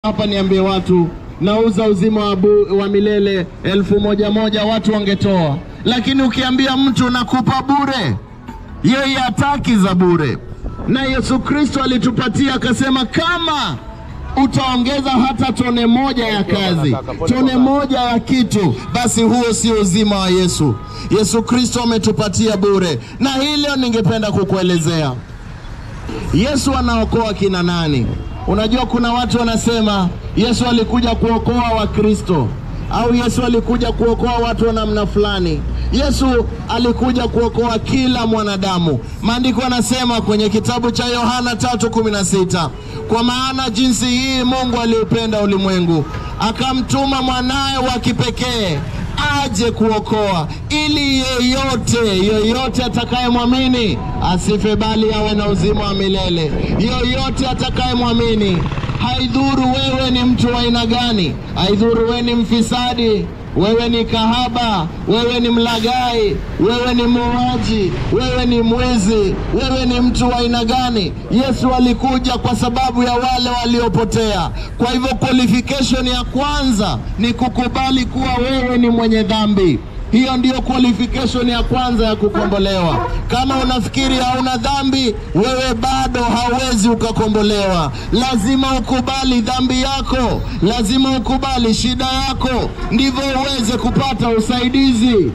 hapa niambie watu nauza uzima wa, bu, wa milele elfu moja moja, watu wangetoa, lakini ukiambia mtu nakupa bure, yeye hataki za bure. Na Yesu Kristo alitupatia akasema, kama utaongeza hata tone moja ya kazi, tone moja ya kitu, basi huo sio uzima wa Yesu. Yesu Kristo ametupatia bure, na hilo ningependa kukuelezea. Yesu anaokoa kina nani? Unajua, kuna watu wanasema Yesu alikuja kuokoa Wakristo au Yesu alikuja kuokoa watu wa namna fulani. Yesu alikuja kuokoa kila mwanadamu. Maandiko yanasema kwenye kitabu cha Yohana 3:16, kwa maana jinsi hii Mungu aliupenda ulimwengu akamtuma mwanaye wa kipekee aje kuokoa, ili yeyote yeyote atakayemwamini asife, bali awe na uzima wa milele. Yoyote atakayemwamini, haidhuru wewe ni mtu wa aina gani, haidhuru wewe ni mfisadi, wewe ni kahaba, wewe ni mlagai, wewe ni muuaji, wewe ni mwizi, wewe ni mtu wa aina gani, Yesu alikuja kwa sababu ya wale waliopotea. Kwa hivyo qualification ya kwanza ni kukubali kuwa wewe ni mwenye dhambi. Hiyo ndiyo qualification ya kwanza ya kukombolewa. Kama unafikiri hauna dhambi, wewe bado hauwezi ukakombolewa. Lazima ukubali dhambi yako, lazima ukubali shida yako, ndivyo uweze kupata usaidizi.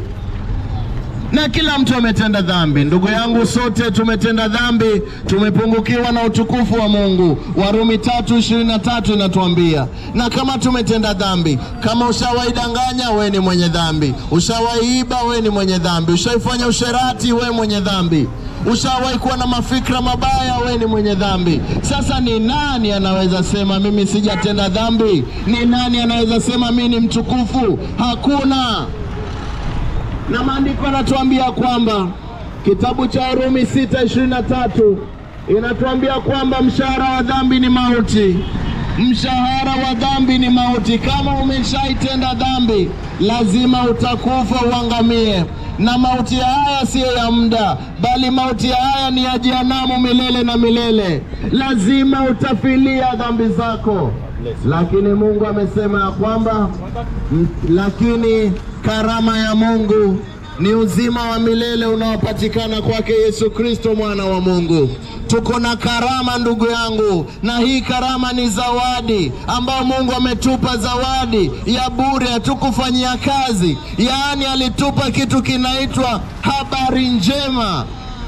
Na kila mtu ametenda dhambi, ndugu yangu, sote tumetenda dhambi, tumepungukiwa na utukufu wa Mungu. Warumi tatu ishirini na tatu inatuambia, na kama tumetenda dhambi, kama ushawaidanganya, we ni mwenye dhambi, ushawaiiba, we ni mwenye dhambi, ushaifanya usherati, we mwenye dhambi, ushawahi kuwa na mafikra mabaya, we ni mwenye dhambi. Sasa ni nani anaweza sema mimi sijatenda dhambi? Ni nani anaweza sema mimi ni mtukufu? Hakuna na maandiko yanatuambia kwamba kitabu cha Warumi 6:23 inatuambia kwamba mshahara wa dhambi ni mauti. Mshahara wa dhambi ni mauti. Kama umeshaitenda dhambi, lazima utakufa uangamie, na mauti haya siyo ya muda, bali mauti haya ni ya jehanamu milele na milele. Lazima utafilia dhambi zako, lakini Mungu amesema ya kwamba m- lakini karama ya Mungu ni uzima wa milele unaopatikana kwake Yesu Kristo mwana wa Mungu. Tuko na karama ndugu yangu, na hii karama ni zawadi ambayo Mungu ametupa, zawadi ya bure, hatukufanyia kazi. Yaani alitupa kitu kinaitwa habari njema,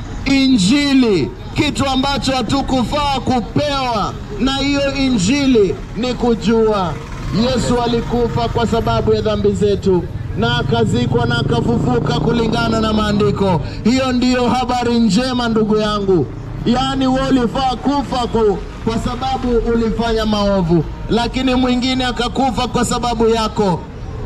Injili, kitu ambacho hatukufaa kupewa, na hiyo Injili ni kujua Yesu alikufa kwa sababu ya dhambi zetu na akazikwa na akafufuka kulingana na maandiko. Hiyo ndiyo habari njema ndugu yangu. Yaani wewe ulifaa kufa ku, kwa sababu ulifanya maovu, lakini mwingine akakufa kwa sababu yako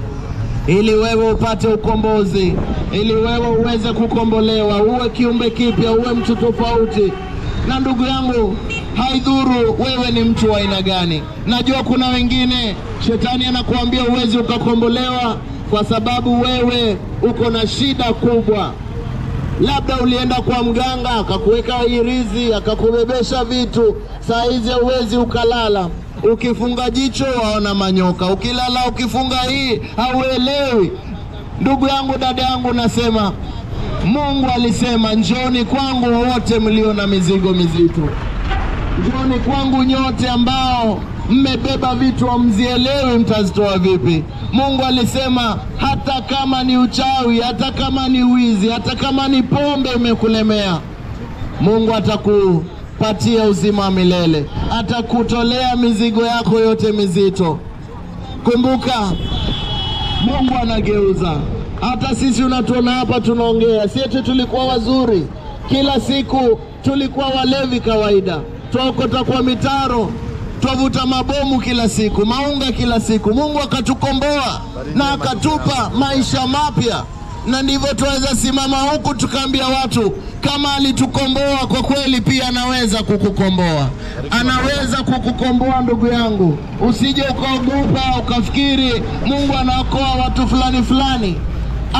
ili wewe upate ukombozi, ili wewe uweze kukombolewa, uwe kiumbe kipya, uwe mtu tofauti. Na ndugu yangu, haidhuru wewe ni mtu wa aina gani. Najua kuna wengine shetani anakuambia uwezi ukakombolewa kwa sababu wewe uko na shida kubwa. Labda ulienda kwa mganga akakuweka irizi akakubebesha vitu, saa hizi huwezi ukalala. Ukifunga jicho waona manyoka, ukilala ukifunga hii hauelewi. Ndugu yangu, dada yangu, nasema Mungu alisema njoni kwangu wote mlio na mizigo mizito, njoni kwangu nyote ambao mmebeba vitu hamzielewi mtazitoa vipi. Mungu alisema hata kama ni uchawi, hata kama ni wizi, hata kama ni pombe imekulemea, Mungu atakupatia uzima wa milele, atakutolea mizigo yako yote mizito. Kumbuka, Mungu anageuza. Hata sisi unatuona hapa tunaongea, si eti tulikuwa wazuri kila siku, tulikuwa walevi kawaida, twaokota kwa mitaro, twavuta mabomu kila siku, maunga kila siku. Mungu akatukomboa na akatupa maisha mapya, na ndivyo tuweza simama huku tukaambia watu kama alitukomboa kwa kweli, pia anaweza kukukomboa, anaweza kukukomboa ndugu yangu. Usije ukaogopa ukafikiri Mungu anaokoa watu fulani fulani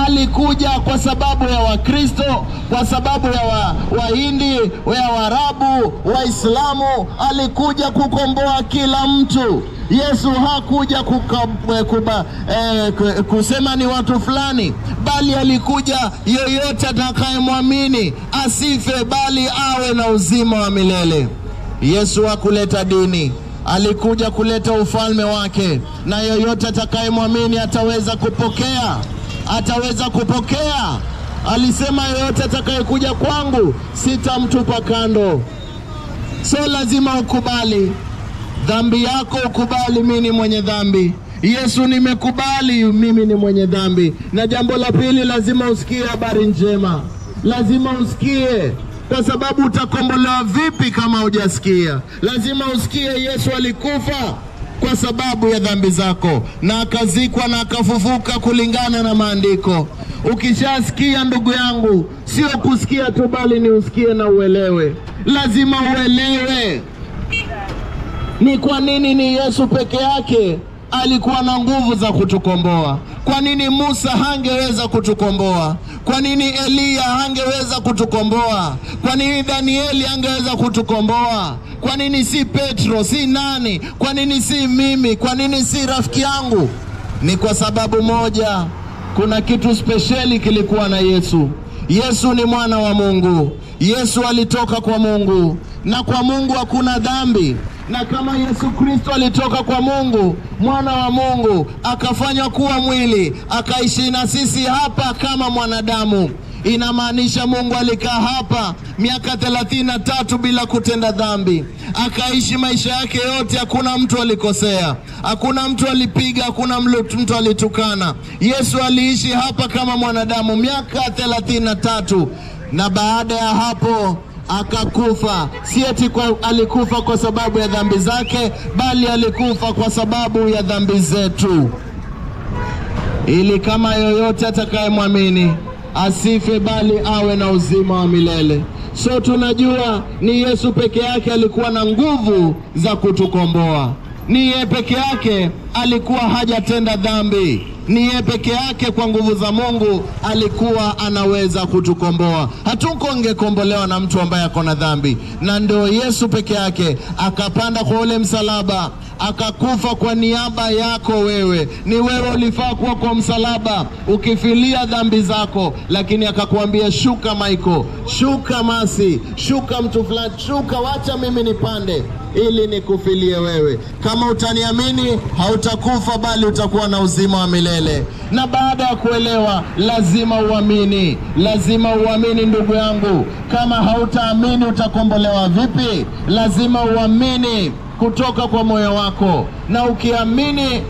alikuja kwa sababu ya Wakristo, kwa sababu ya wa- Wahindi, ya Waarabu, Waislamu. Alikuja kukomboa kila mtu. Yesu hakuja kuka, eh, kuba, eh, ku- kusema ni watu fulani, bali alikuja yoyote atakayemwamini asife, bali awe na uzima wa milele. Yesu hakuleta dini, alikuja kuleta ufalme wake, na yoyote atakayemwamini ataweza kupokea, ataweza kupokea. Alisema yoyote atakayekuja kwangu sitamtupa kando. So lazima ukubali dhambi yako, ukubali mimi ni mwenye dhambi. Yesu, nimekubali mimi ni mwenye dhambi. Na jambo la pili, lazima usikie habari njema, lazima usikie kwa sababu utakombolewa vipi kama hujasikia? Lazima usikie Yesu alikufa kwa sababu ya dhambi zako na akazikwa na akafufuka kulingana na maandiko. Ukishasikia ndugu yangu, sio kusikia tu, bali ni usikie na uelewe. Lazima uelewe ni kwa nini ni Yesu peke yake alikuwa na nguvu za kutukomboa. Kwa nini Musa hangeweza kutukomboa? Kwa nini Eliya hangeweza kutukomboa? Kwa nini Danieli hangeweza kutukomboa? Kwa nini si Petro, si nani? Kwa nini si mimi? Kwa nini si rafiki yangu? Ni kwa sababu moja, kuna kitu spesheli kilikuwa na Yesu. Yesu ni mwana wa Mungu. Yesu alitoka kwa Mungu, na kwa Mungu hakuna dhambi na kama Yesu Kristo alitoka kwa Mungu, mwana wa Mungu, akafanywa kuwa mwili, akaishi na sisi hapa kama mwanadamu, inamaanisha Mungu alikaa hapa miaka thelathini na tatu bila kutenda dhambi, akaishi maisha yake yote, hakuna mtu alikosea, hakuna mtu alipiga, hakuna mlu- mtu alitukana. Yesu aliishi hapa kama mwanadamu miaka thelathini na tatu na baada ya hapo akakufa. Si eti kwa, alikufa kwa sababu ya dhambi zake, bali alikufa kwa sababu ya dhambi zetu, ili kama yoyote atakayemwamini asife, bali awe na uzima wa milele. So tunajua ni Yesu peke yake alikuwa na nguvu za kutukomboa. Ni yeye peke yake alikuwa hajatenda dhambi. Ni yeye peke yake kwa nguvu za Mungu alikuwa anaweza kutukomboa. Hatukongekombolewa na mtu ambaye ako na dhambi, na ndio Yesu peke yake akapanda kwa ule msalaba akakufa kwa niaba yako wewe. Ni wewe ulifaa kuwa kwa msalaba ukifilia dhambi zako, lakini akakuambia shuka, Michael, shuka Masi, shuka mtu fulani, shuka, wacha mimi nipande ili nikufilie wewe. Kama utaniamini, hautakufa bali utakuwa na uzima wa milele. Na baada ya kuelewa, lazima uamini, lazima uamini ndugu yangu. Kama hautaamini, utakombolewa vipi? Lazima uamini kutoka kwa moyo wako, na ukiamini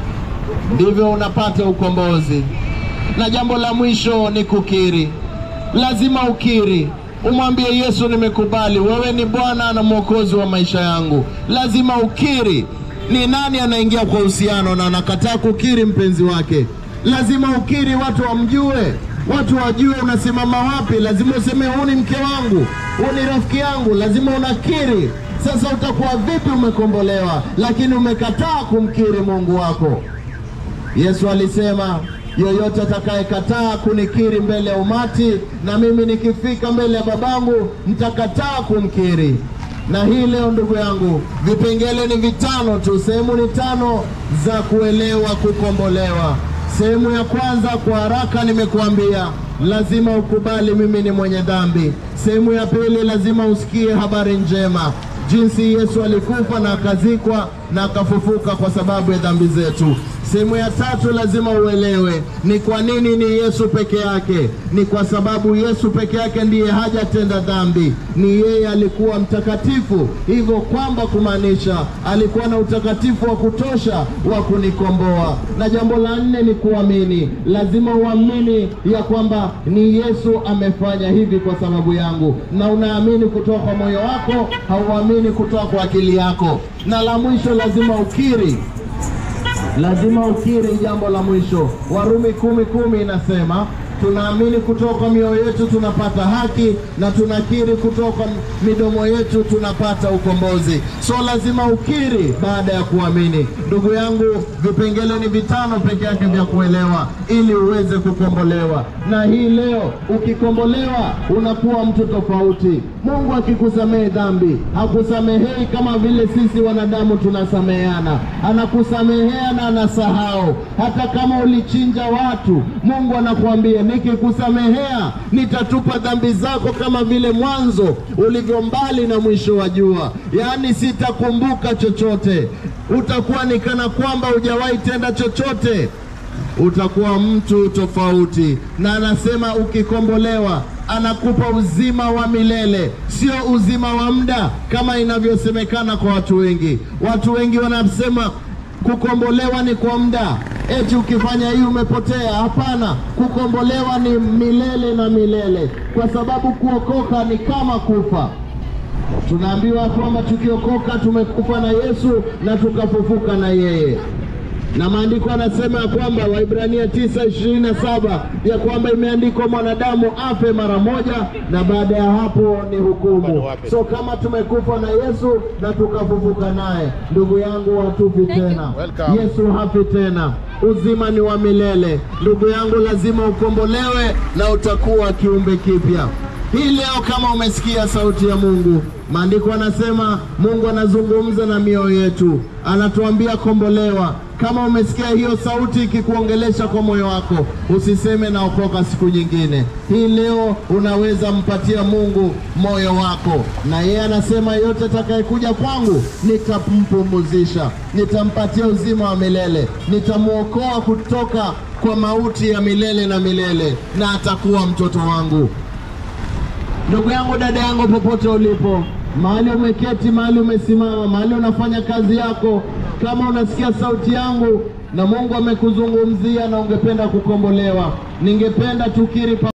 ndivyo unapata ukombozi. Na jambo la mwisho ni kukiri. Lazima ukiri, umwambie Yesu, nimekubali wewe ni Bwana na Mwokozi wa maisha yangu. Lazima ukiri. Ni nani anaingia kwa uhusiano na anakataa kukiri mpenzi wake? Lazima ukiri, watu wamjue, watu wajue unasimama wapi. Lazima useme huu ni mke wangu, huu ni rafiki yangu. Lazima unakiri. Sasa utakuwa vipi umekombolewa, lakini umekataa kumkiri Mungu wako? Yesu alisema yoyote atakayekataa kunikiri mbele ya umati, na mimi nikifika mbele ya babangu nitakataa kumkiri. Na hii leo, ndugu yangu, vipengele ni vitano tu, sehemu ni tano za kuelewa kukombolewa. Sehemu ya kwanza kwa haraka nimekuambia, lazima ukubali mimi ni mwenye dhambi. Sehemu ya pili, lazima usikie habari njema jinsi Yesu alikufa na akazikwa na akafufuka kwa sababu ya dhambi zetu. Sehemu ya tatu lazima uelewe ni kwa nini ni Yesu peke yake. Ni kwa sababu Yesu peke yake ndiye hajatenda dhambi, ni yeye alikuwa mtakatifu, hivyo kwamba kumaanisha alikuwa na utakatifu wa kutosha wa kunikomboa. Na jambo la nne ni kuamini. Lazima uamini ya kwamba ni Yesu amefanya hivi kwa sababu yangu, na unaamini kutoka kwa moyo wako, hauamini kutoka kwa akili yako. Na la mwisho lazima ukiri lazima ukiri jambo la mwisho. Warumi kumi kumi inasema tunaamini kutoka mioyo yetu tunapata haki, na tunakiri kutoka midomo yetu tunapata ukombozi. So lazima ukiri baada ya kuamini. Ndugu yangu, vipengele ni vitano peke yake vya kuelewa ili uweze kukombolewa, na hii leo ukikombolewa unakuwa mtu tofauti. Mungu akikusamehe dhambi hakusamehei kama vile sisi wanadamu tunasameheana, anakusamehea na anasahau. Hata kama ulichinja watu, Mungu anakuambia nikikusamehea, nitatupa dhambi zako kama vile mwanzo ulivyo mbali na mwisho wa jua, yaani sitakumbuka chochote. Utakuwa ni kana kwamba hujawahi tenda chochote utakuwa mtu tofauti. Na anasema ukikombolewa, anakupa uzima wa milele, sio uzima wa muda kama inavyosemekana kwa watu wengi. Watu wengi wanasema kukombolewa ni kwa muda, eti ukifanya hii umepotea. Hapana, kukombolewa ni milele na milele, kwa sababu kuokoka ni kama kufa. Tunaambiwa kwamba tukiokoka tumekufa na Yesu na tukafufuka na yeye na maandiko yanasema ya kwamba Waibrania tisa ishirini na saba ya kwamba imeandikwa mwanadamu afe mara moja na baada ya hapo ni hukumu. So kama tumekufa na Yesu na tukafufuka naye, ndugu yangu, hatufi tena. Welcome. Yesu hafi tena, uzima ni wa milele. Ndugu yangu, lazima ukombolewe na utakuwa kiumbe kipya. Hii leo kama umesikia sauti ya Mungu, maandiko anasema Mungu anazungumza na mioyo yetu, anatuambia kombolewa. Kama umesikia hiyo sauti ikikuongelesha kwa moyo wako, usiseme naokoka siku nyingine. Hii leo unaweza mpatia Mungu moyo wako, na yeye anasema yote atakayekuja kwangu nitampumuzisha, nitampatia uzima wa milele, nitamwokoa kutoka kwa mauti ya milele na milele, na atakuwa mtoto wangu. Ndugu yangu, dada yangu, popote ulipo, mahali umeketi, mahali umesimama, mahali unafanya kazi yako, kama unasikia sauti yangu na Mungu amekuzungumzia na ungependa kukombolewa, ningependa tukiri pa